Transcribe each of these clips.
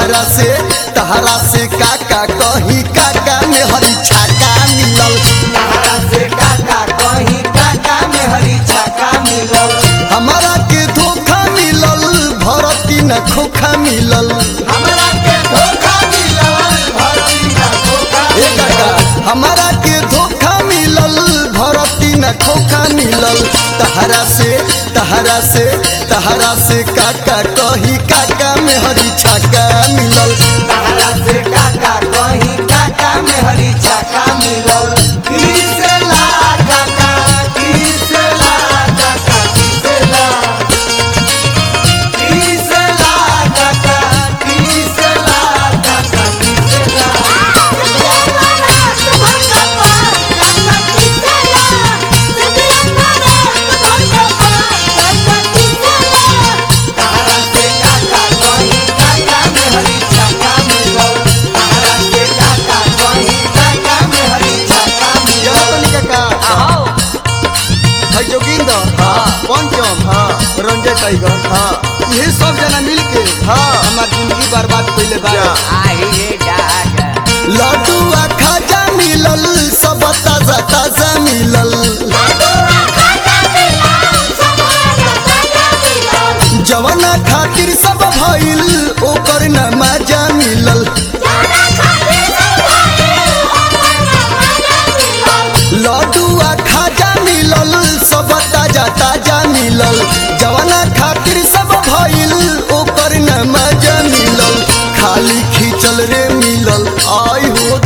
तहरा से तहरा से काका कही काका में हरी छाका मिलल तहरा से काका कहीं काका में हरी छाका मिलल हमारा के धोखा मिलल भरती न खोखा मिलल हमरा के धोखा मिलल भरती ना धोखा ए काका हमारा के धोखा मिलल भरती न खोखा मिलल तहरा से तहरा से तहरा से काका कही काका में हरी छाका मिलल तहरा से काका कहीं काका में हरी छाका मिलल किसला काका किसला काका किसला किसला काका किसला काका किसला तहरा से काका कहीं काका में हरी छाका मिलल तहरा से काका कहीं काका में हरी छाका मिलल काका है जोगिंदर हाँ पंचम हाँ रंजय टाइगर हाँ ये सब जना मिल के हाँ हमार जिंदगी बर्बाद कैले बा लड्डू आ खाजा मिलल सब ताजा ताजा मिलल जवाना खातिर सब भइल ओकर न मजा मिलल लड्डू आ खाजा मिलल सब ताजा ताजा मिलल जवाना खातिर सब भइल ओकर न मजा मिलल खाली खींचल रे मिलल आई हो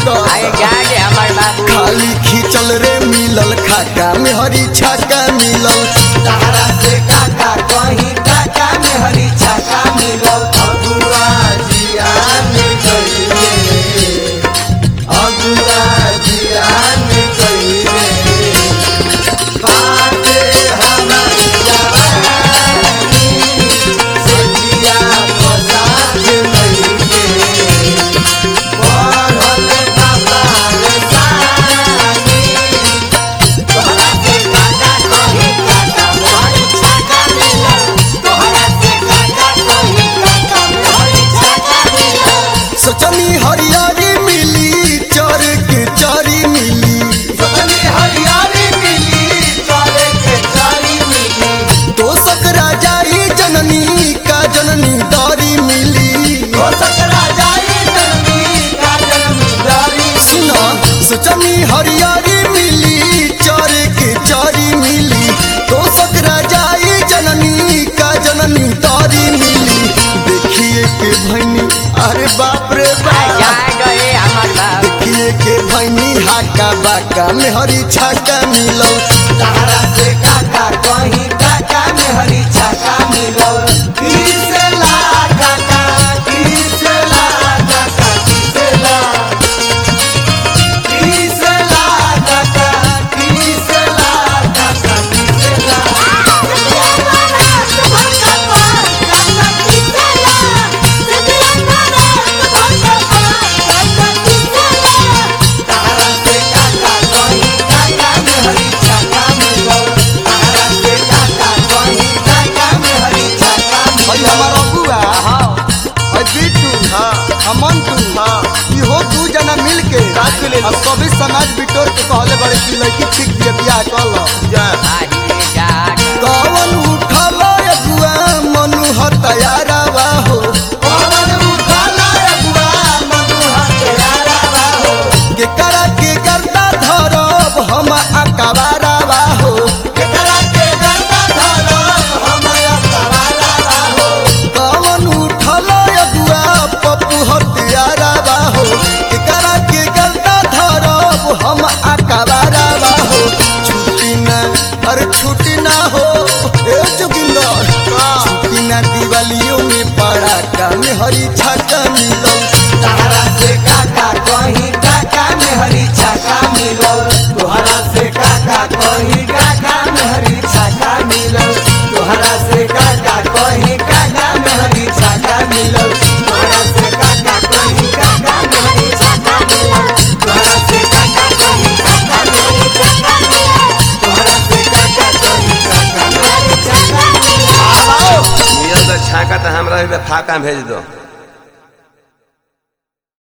खाली खींचल रे मिलल खाका में हरी छाका मिलल तहरा से काका कहीं काका में हरी छाका मिलल अगुआ जिया में गईले अगुआ जिया में गईले बाटे हमार जवानी सजिया फसाद लईके बढ़ल बाबा रे सानी तोहरा से काका कहीं काका मोहरी छाका मिलल तोहरा से काका कहीं काका मोहरी छाका मिलल सोचनी हरियारी मिली चर के चारी मिली सतनी हरियाली मिली चारे के चारी मिली तो सकरा जाई जननी का जननी दारी मिली हो सकरा जाई जननी का जननी दारी सुना सोचनी हरियारी मिली चर के चारी मिली तो सकरा जाई जननी का जननी दारी मिली देखिए के भैनी अरे बाप रे बाप देखिए के भैनी हाका बाका में हरी छाका मिलल तहरा से काका कहीं काका में हरी छाका मिलल किसला काका किसला काका किसला किसला काका किसला काका किसला तहरा से काका कहीं काका में हरी छाका मिलल तहरा से काका कहीं काका में हरी छाका भाई मिलल हमार अबुआ भाई बिट्टू अमन तू इहो दू जना मिल के अब सभी समाज बिटोर के कहले बड़े की लड़की ठीक दिए बियाह कल कवन उठल अगुआ मनु हतयारावा हो पवन उठाला अगुआ मनु हथियारा हो के करा के करता धरब हम अकबारावा हो केकरा के गंगा धरब हमरा सवारा हो कवन उठल अगुआ पप्पू हतयारावा हो के करा के करता धरब हम अकबारावा हो छुट्टी ना अरे छुट्टी ना हो ए जोगिंदर छुट्टी ना दिवालियों में पड़ाका में हरी छाका मिलल तहरा से काका कहीं काका में हरी छाका मिलल तोहरा से काका कहीं काका में हरी छाका मिलल तोहरा से काका कहीं काका में हरी छाका मिलल तोहरा से काका कहीं काका में हरी छाका मिलल तोहरा से काका कहीं काका में हरी छाका मिलल तोहरा से काका कहीं काका में हरी छाका मिलल ये तो छाका तो हमरा फाका भेज दो